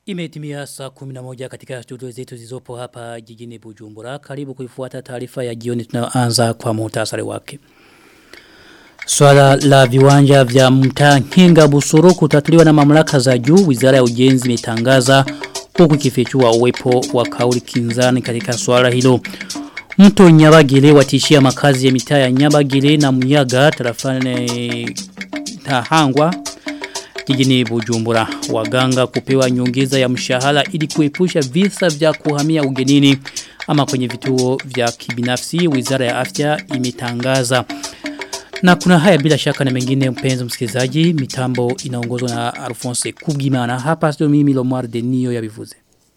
Imetimia saa 11 katika studio zetu zizopo hapa jijini Bujumbura. Karibu kuifuata taarifa ya jioni tunaanza kwa muhtasari wake. Swala la viwanja vya mtaa Nkinga Busuru kutatuliwa na mamlaka za juu, Wizara ya Ujenzi imetangaza huku ikifichua uwepo wa kauli kinzani katika swala hilo. Mto Nyabagile watishia makazi ya mitaa ya Nyabagile na Muyaga tarafani Tahangwa jijini Bujumbura. Waganga kupewa nyongeza ya mshahara ili kuepusha visa vya kuhamia ugenini ama kwenye vituo vya kibinafsi. Wizara ya Afya imetangaza. Na kuna haya bila shaka na mengine mpenzi msikilizaji, mitambo inaongozwa na Alphonse Kubgimana. Hapa sio mimi Lomar Denio ya bivuze.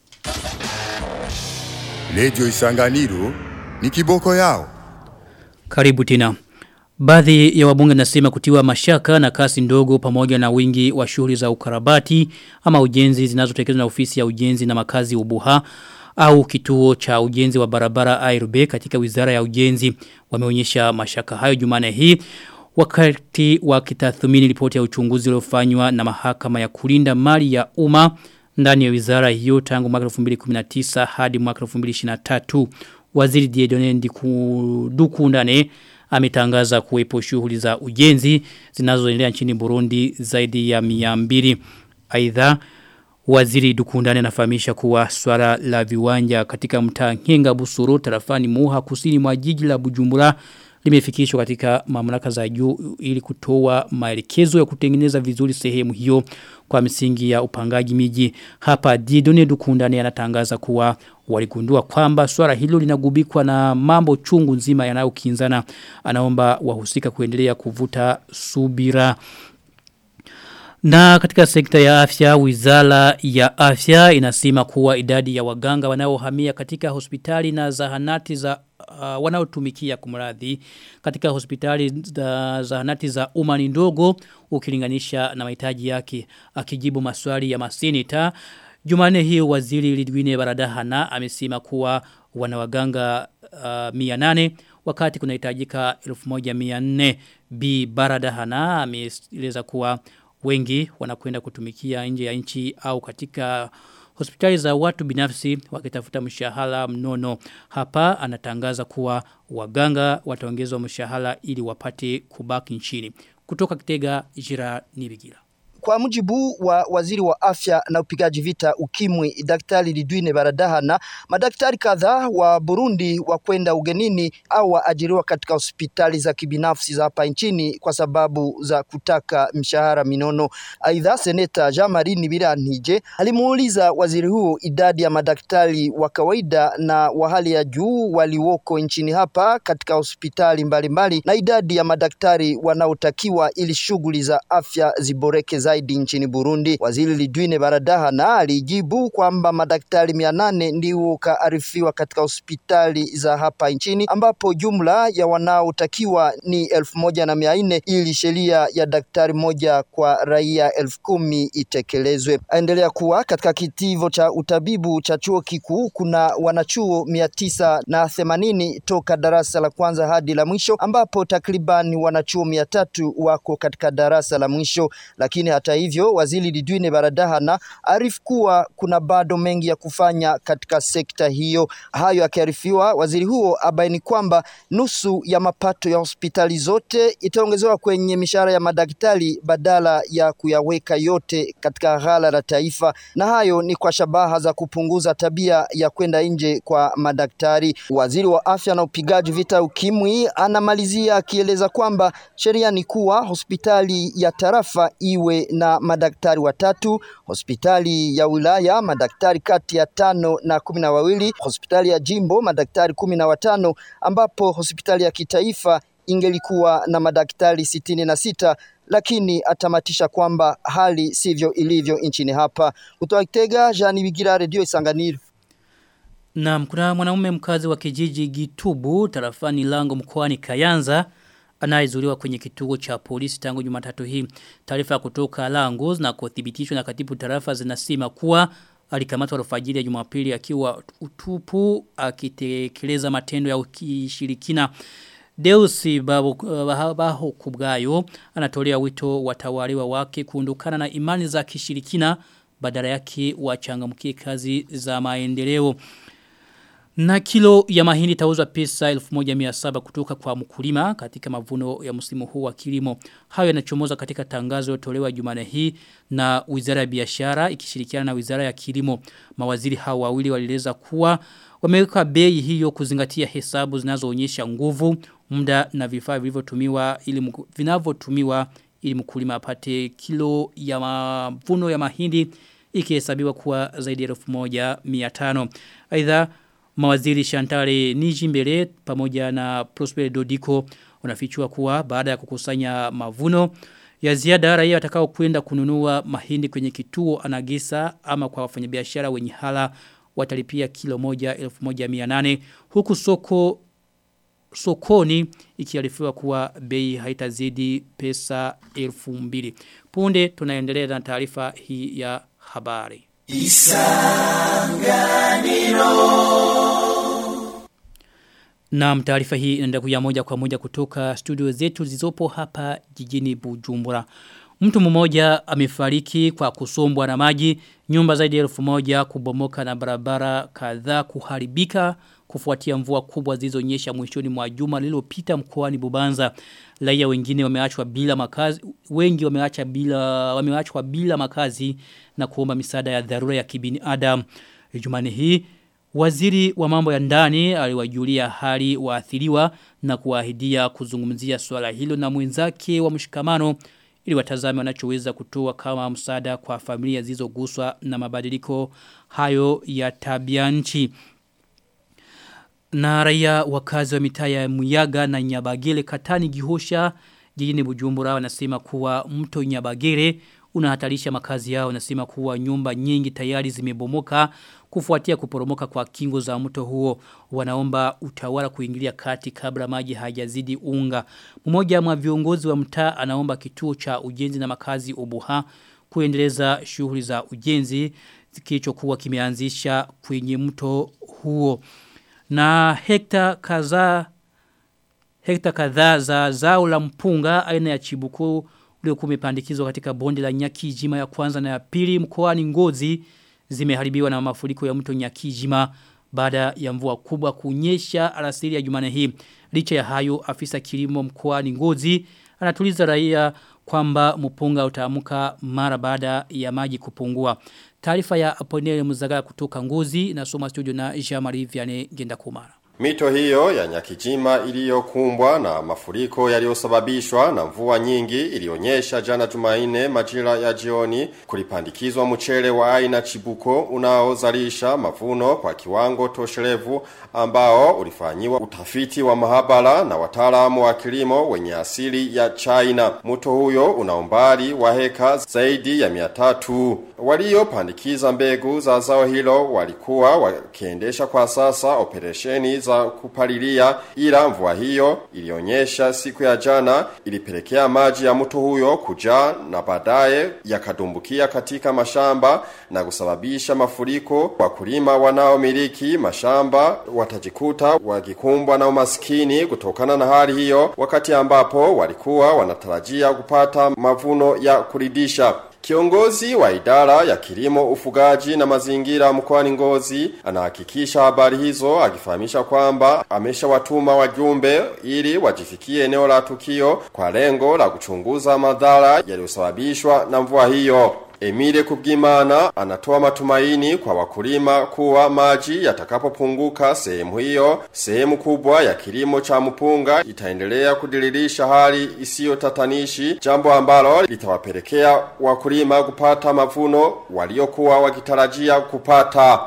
Radio Isanganiro ni kiboko yao. Karibu tena. Baadhi ya wabunge nasema kutiwa mashaka na kasi ndogo pamoja na wingi wa shughuli za ukarabati ama ujenzi zinazotekelezwa na ofisi ya ujenzi na makazi ubuha au kituo cha ujenzi wa barabara ARB katika wizara ya ujenzi wameonyesha mashaka hayo jumane hii wakati wakitathmini ripoti ya uchunguzi uliofanywa na mahakama ya kulinda mali ya umma ndani ya wizara hiyo tangu mwaka 2019 hadi mwaka 2023 waziri Diedone Ndiku ndane ametangaza kuwepo shughuli za ujenzi zinazoendelea nchini Burundi zaidi ya 200 aidha Waziri Dukundane anafahamisha kuwa swala la viwanja katika mtaa Nkinga Busuru tarafani Muha kusini mwa jiji la Bujumbura limefikishwa katika mamlaka za juu ili kutoa maelekezo ya kutengeneza vizuri sehemu hiyo kwa misingi ya upangaji miji hapa Didone Dukundane anatangaza kuwa waligundua kwamba swala hilo linagubikwa na mambo chungu nzima yanayokinzana anaomba wahusika kuendelea kuvuta subira na katika sekta ya afya, wizara ya afya inasema kuwa idadi ya waganga wanaohamia katika hospitali na zahanati za uh, wanaotumikia kumradhi katika hospitali za zahanati za umma ni ndogo ukilinganisha na mahitaji yake akijibu maswali ya maseneta Jumane hii waziri Lidwine Baradahana amesema kuwa wanawaganga uh, 800 wakati kunahitajika 1400 B Baradahana ameeleza kuwa wengi wanakwenda kutumikia nje ya nchi au katika hospitali za watu binafsi wakitafuta mshahara mnono. Hapa anatangaza kuwa waganga wataongezwa mshahara ili wapate kubaki nchini. Kutoka Kitega Jira Nibigira. Kwa mujibu wa waziri wa afya na upigaji vita ukimwi daktari Lidwine Baradahana, madaktari kadhaa wa Burundi wa kwenda ugenini au waajiriwa katika hospitali za kibinafsi za hapa nchini kwa sababu za kutaka mshahara minono. Aidha, seneta Jean-Marie Nibiranije alimuuliza waziri huo idadi ya madaktari wa kawaida na wa hali ya juu waliwoko nchini hapa katika hospitali mbalimbali mbali, na idadi ya madaktari wanaotakiwa ili shughuli za afya ziboreke zaidi nchini Burundi. Waziri Lidwine Baradahana alijibu kwamba madaktari mia nane ndio kaarifiwa katika hospitali za hapa nchini ambapo jumla ya wanaotakiwa ni elfu moja na mia nne ili sheria ya daktari moja kwa raia elfu kumi itekelezwe. Aendelea kuwa katika kitivo cha utabibu cha chuo kikuu kuna wanachuo mia tisa na themanini toka darasa la kwanza hadi la mwisho ambapo takriban wanachuo mia tatu wako katika darasa la mwisho lakini hata hivyo waziri Lidwine Baradahana arifu kuwa kuna bado mengi ya kufanya katika sekta hiyo. Hayo akiarifiwa, waziri huo abaini kwamba nusu ya mapato ya hospitali zote itaongezewa kwenye mishahara ya madaktari badala ya kuyaweka yote katika ghala la taifa, na hayo ni kwa shabaha za kupunguza tabia ya kwenda nje kwa madaktari. Waziri wa afya na upigaji vita ukimwi anamalizia akieleza kwamba sheria ni kuwa hospitali ya tarafa iwe na madaktari watatu, hospitali ya wilaya madaktari kati ya tano na kumi na wawili, hospitali ya jimbo madaktari kumi na watano, ambapo hospitali ya kitaifa ingelikuwa na madaktari sitini na sita lakini atamatisha kwamba hali sivyo ilivyo nchini hapa. Kutoka Kitega, Jean Bigira, Radio Isanganiro. Na kuna mwanaume mkazi wa kijiji Gitubu tarafani Lango mkoani Kayanza anayezuliwa kwenye kituo cha polisi tangu Jumatatu hii. Taarifa kutoka Langos na kuthibitishwa na katibu tarafa zinasema kuwa alikamatwa alfajiri ya Jumapili akiwa utupu akitekeleza matendo ya ukishirikina. Deusi babu, uh, baho kubgayo anatolea wito watawaliwa wake kuondokana na imani za kishirikina badala yake wachangamkie kazi za maendeleo. Na kilo ya mahindi tauzwa pesa 1700 kutoka kwa mkulima katika mavuno ya msimu huu wa kilimo. Hayo yanachomoza katika tangazo tolewa Jumane hii na Wizara ya Biashara ikishirikiana na Wizara ya Kilimo. Mawaziri hao wawili walieleza kuwa wameweka bei hiyo kuzingatia hesabu zinazoonyesha nguvu, muda na vifaa vilivyotumiwa ili vinavyotumiwa ili mkulima apate kilo ya mavuno ya mahindi ikihesabiwa kuwa zaidi ya 1500. Aidha mawaziri Shantare Nijimbele pamoja na Prosper Dodiko wanafichua kuwa baada ya kukusanya mavuno ya ziada raia watakao kwenda kununua mahindi kwenye kituo anagisa ama kwa wafanyabiashara wenye hala watalipia kilo moja 1800 huku soko sokoni ikiarifiwa kuwa bei haitazidi pesa 2000 punde tunaendelea na taarifa hii ya habari Isanganiro Na taarifa hii inaenda kuja moja kwa moja kutoka studio zetu zilizopo hapa jijini Bujumbura. Mtu mmoja amefariki kwa kusombwa na maji, nyumba zaidi ya elfu moja kubomoka na barabara kadhaa kuharibika kufuatia mvua kubwa zilizonyesha mwishoni mwa juma lililopita mkoani Bubanza. Raia wengine wameachwa bila makazi, wengi wameacha bila wameachwa bila makazi na kuomba misaada ya dharura ya kibinadamu. Jumani hii Waziri wa mambo ya ndani aliwajulia hali waathiriwa na kuahidia kuzungumzia swala hilo na mwenzake wa mshikamano ili watazame wanachoweza kutoa kama msaada kwa familia zilizoguswa na mabadiliko hayo ya tabia nchi. Na raia wakazi wa mitaa ya Muyaga na Nyabagele Katani Gihosha jijini Bujumbura wanasema kuwa mto Nyabagere unahatarisha makazi yao wanasema kuwa nyumba nyingi tayari zimebomoka kufuatia kuporomoka kwa kingo za mto huo wanaomba utawala kuingilia kati kabla maji hajazidi unga mmoja mwa viongozi wa mtaa anaomba kituo cha ujenzi na makazi Ubuha kuendeleza shughuli za ujenzi kilichokuwa kimeanzisha kwenye mto huo na hekta kadhaa hekta kadhaa za zao la mpunga aina ya chibuku uliokuwa umepandikizwa katika bonde la Nyakijima ya kwanza na ya pili mkoani Ngozi zimeharibiwa na mafuriko ya mto Nyakijima baada ya mvua kubwa kunyesha alasiri ya Jumane hii. Licha ya hayo afisa kilimo mkoani Ngozi anatuliza raia kwamba mpunga utaamuka mara baada ya maji kupungua. Taarifa ya Aponele Muzagara kutoka Ngozi inasoma studio na Jean-Marie Vianney Gendakumara. Mito hiyo ya Nyakijima iliyokumbwa na mafuriko yaliyosababishwa na mvua nyingi ilionyesha jana Jumanne majira ya jioni kulipandikizwa mchele wa aina chibuko unaozalisha mavuno kwa kiwango tosherevu ambao ulifanyiwa utafiti wa mahabara na wataalamu wa kilimo wenye asili ya China. Mto huyo una umbali wa heka zaidi ya 300. Waliopandikiza mbegu za zao hilo walikuwa wakiendesha kwa sasa operesheni za kupalilia ila mvua hiyo ilionyesha siku ya jana ilipelekea maji ya mto huyo kujaa na baadaye yakadumbukia katika mashamba na kusababisha mafuriko wakulima wanaomiliki mashamba watajikuta wakikumbwa na umaskini kutokana na hali hiyo wakati ambapo walikuwa wanatarajia kupata mavuno ya kuridisha Kiongozi wa idara ya kilimo ufugaji na mazingira mkoani Ngozi anahakikisha habari hizo akifahamisha kwamba ameshawatuma wajumbe ili wajifikie eneo la tukio kwa lengo la kuchunguza madhara yaliyosababishwa na mvua hiyo. Emile Kubgimana anatoa matumaini kwa wakulima kuwa maji yatakapopunguka sehemu hiyo, sehemu kubwa ya kilimo cha mpunga itaendelea kudiririsha hali isiyo tatanishi, jambo ambalo litawapelekea wakulima kupata mavuno waliokuwa wakitarajia kupata.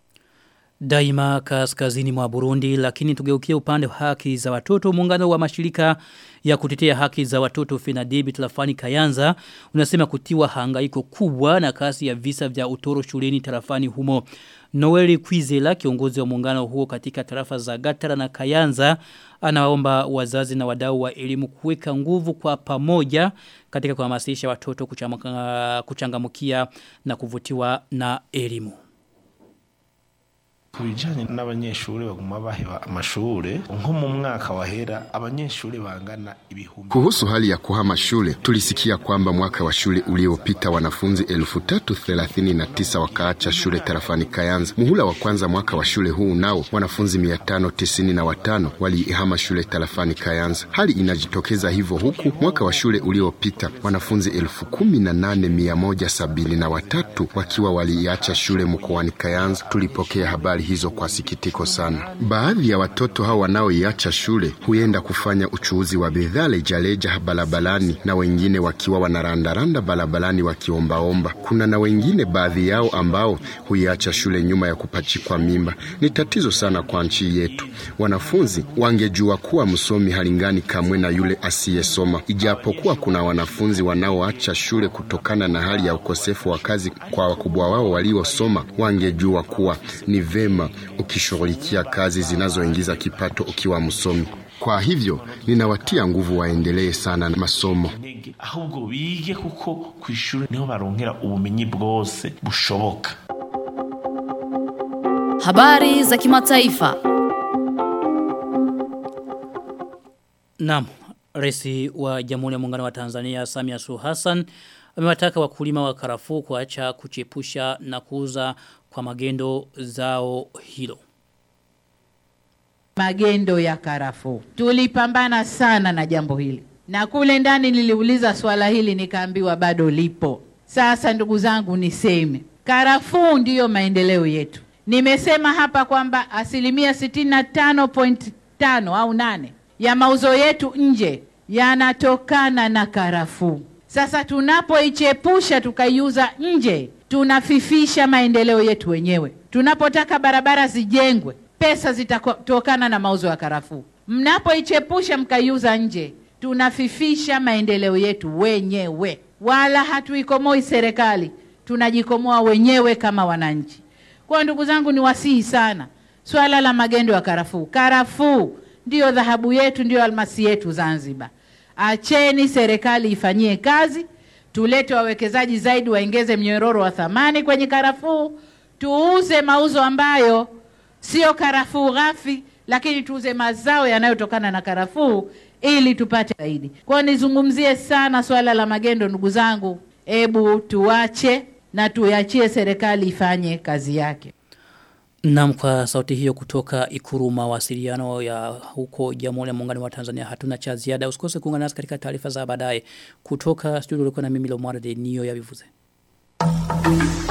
Daima kaskazini mwa Burundi lakini tugeukie upande wa haki za watoto muungano wa mashirika ya kutetea haki za watoto Fenadibi tarafani Kayanza unasema kutiwa hangaiko kubwa na kasi ya visa vya utoro shuleni tarafani humo Noeli Kwizela kiongozi wa muungano huo katika tarafa za Gatara na Kayanza anaomba wazazi na wadau wa elimu kuweka nguvu kwa pamoja katika kuhamasisha watoto kuchangamukia na kuvutiwa na elimu ku bijanye n'abanyeshuri baguma baheba amashure nko mu mwaka wahera abanyeshuri bangana ibihumbi Kuhusu hali ya kuhama shule, tulisikia kwamba mwaka wa shule uliopita wanafunzi elfu tatu thelathini na tisa wakaacha shule tarafani Kayanza. Muhula wa kwanza mwaka wa shule huu nao wanafunzi mia tano tisini na watano waliihama shule tarafani Kayanza. Hali inajitokeza hivyo huku mwaka wa shule uliopita wanafunzi elfu kumi na nane mia moja sabini na watatu wakiwa waliiacha shule mkoani Kayanza. Tulipokea habari hizo kwa sikitiko sana. Baadhi ya watoto hao wanaoiacha shule huenda kufanya uchuuzi wa bidhaa lejaleja barabarani na wengine wakiwa wanarandaranda barabarani wakiombaomba. Kuna na wengine baadhi yao ambao huiacha shule nyuma ya kupachikwa mimba. Ni tatizo sana kwa nchi yetu. Wanafunzi wangejua kuwa msomi halingani kamwe na yule asiyesoma. Ijapokuwa kuna wanafunzi wanaoacha shule kutokana na hali ya ukosefu wa kazi kwa wakubwa wao waliosoma, wangejua kuwa ni vema ukishughulikia kazi zinazoingiza kipato ukiwa msomi. Kwa hivyo ninawatia nguvu waendelee sana na masomo. intege ahubwo bige kuko ku ishuri niho baronkera ubumenyi bwose bushoboka Habari za kimataifa. Naam, Rais wa Jamhuri ya Muungano wa Tanzania Samia Suluhu Hassan amewataka wakulima wa karafuu kuacha kuchepusha na kuuza kwa magendo zao hilo. magendo ya karafuu. Tulipambana sana na jambo hili, na kule ndani niliuliza swala hili nikaambiwa bado lipo. Sasa ndugu zangu, niseme karafuu ndiyo maendeleo yetu. Nimesema hapa kwamba asilimia sitini na tano point tano au nane ya mauzo yetu nje yanatokana na karafuu. Sasa tunapoichepusha tukaiuza nje, tunafifisha maendeleo yetu wenyewe. Tunapotaka barabara zijengwe, pesa zitatokana na mauzo ya karafuu. Mnapoichepusha mkaiuza nje, tunafifisha maendeleo yetu wenyewe, wala hatuikomoi serikali, tunajikomoa wenyewe kama wananchi. Kwa ndugu zangu, ni wasihi sana swala la magendo ya karafuu. Karafuu ndiyo dhahabu yetu, ndiyo almasi yetu Zanzibar. Acheni serikali ifanyie kazi, tulete wawekezaji zaidi, waongeze mnyororo wa thamani kwenye karafuu, tuuze mauzo ambayo sio karafuu ghafi, lakini tuuze mazao yanayotokana na karafuu ili tupate zaidi. Kwa hiyo nizungumzie sana swala la magendo, ndugu zangu, ebu tuache na tuiachie serikali ifanye kazi yake. Naam kwa sauti hiyo kutoka ikuru mawasiliano ya huko Jamhuri ya Muungano wa Tanzania hatuna cha ziada. Usikose kuungana nasi katika taarifa za baadaye kutoka studio ulikuwa na mimi Lomar de Nio ya Bivuze.